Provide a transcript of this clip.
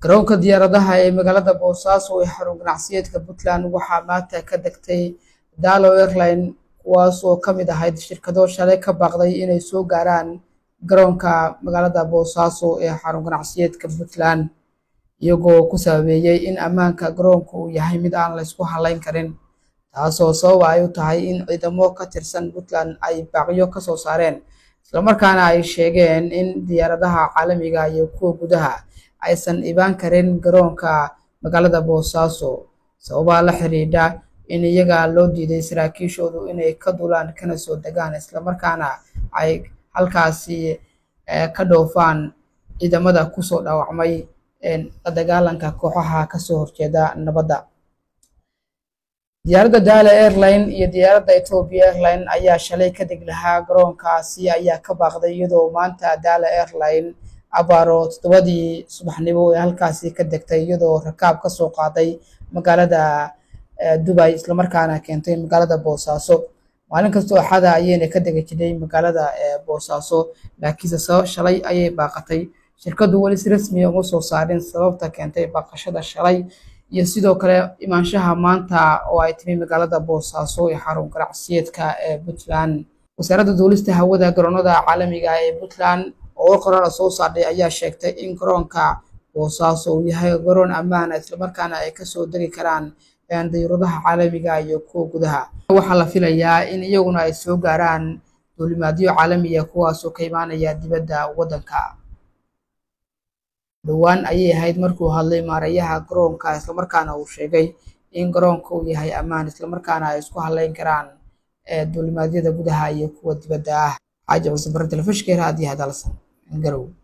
garoonka diyaaradaha ee magaalada boosaaso ee xarun ganacsiyeedka puntland waxaa maanta ka degtay dalo airline kuwaas oo ka mid ahayd shirkado shalay ka baaqday inay soo gaaraan garoonka magaalada boosaaso ee xarun ganacsiyeedka puntland iyagoo ku sababeeyey in ammaanka garoonka uu yahay mid aan laysku halayn karin taasoo sabab ay u tahay in ciidamo ka tirsan puntland ay baaqyo ka soo saareen islamarkaana ay sheegeen in diyaaradaha caalamiga iyo kuwa gudaha aysan ibaan karin garoonka magaalada boosaaso sababaa la xidhiidha in iyaga loo diiday saraakiishoodu inay ka dulaan kana soo degaan islamarkaana ay halkaasi ka dhoofaan ciidamada kusoo dhaawacmay la dagaalanka kooxaha kasoo horjeeda nabadda diyaaradda daala airline iyo diyaaradda ethiopia airline ayaa shalay ka deg lahaa garoonkaasi ayaa ka baaqday iyadoo maanta daala airline abaaro toddobadii subaxnimo ee halkaasi ka degtay iyadoo rakaab ka soo qaaday magaalada dubay islamarkaana keentay magaalada boosaaso maalin kastoo axada ayayna ka degi jirnay magaalada boosaaso laakiinse sabab shalay ayay baaqatay shirkadu weli si rasmiya uma soo saarin sababta keentay baaqashada shalay iyo sidoo kale imaanshaha maanta oo ay timi magaalada boosaaso ee xarun ganacsiyeedka ee puntland wasaaradda duulista hawada garoonada caalamiga ee puntland oo qorala soo saardhay ayaa sheegtay in garoonka boosaaso uu yahay garoon ammaana islamarkaana ay kasoo degi karaan dayuuradaha caalamiga iyo kuwa gudaha waxaa la filayaa in iyaguna ay soo gaaraan duulimaadyo caalamiya kuwaasoo ka imaanaya dibadda waddanka dhowaan ayay ahayd markuu hadlay maarayaha garoonka islamarkaana uu sheegay in garoonka uu yahay ammaan islamarkaana ay isku halayn karaan duulimaadyada gudaha iyo kuwa dibadda ah xaaji cusubare telefishka raadiyaha dalsan garow